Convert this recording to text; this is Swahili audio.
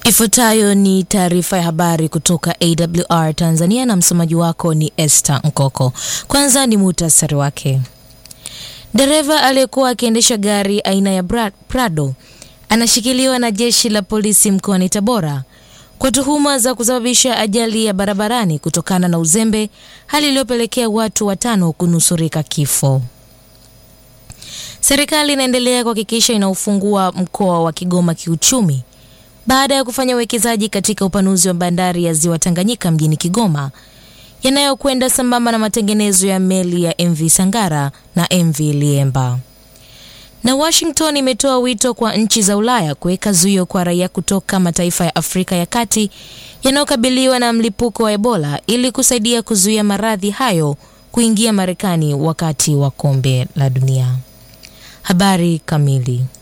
Ifuatayo ni taarifa ya habari kutoka AWR Tanzania na msomaji wako ni Esther Nkoko. Kwanza ni muhtasari wake. Dereva aliyekuwa akiendesha gari aina ya Prado anashikiliwa na jeshi la polisi mkoani Tabora kwa tuhuma za kusababisha ajali ya barabarani kutokana na uzembe, hali iliyopelekea watu watano kunusurika kifo. Serikali inaendelea kuhakikisha inaufungua mkoa wa Kigoma kiuchumi baada ya kufanya uwekezaji katika upanuzi wa bandari ya Ziwa Tanganyika mjini Kigoma yanayokwenda sambamba na matengenezo ya meli ya MV Sangara na MV Liemba. Na Washington imetoa wito kwa nchi za Ulaya kuweka zuio kwa raia kutoka mataifa ya Afrika ya Kati yanayokabiliwa na mlipuko wa Ebola ili kusaidia kuzuia maradhi hayo kuingia Marekani wakati wa kombe la dunia. Habari kamili.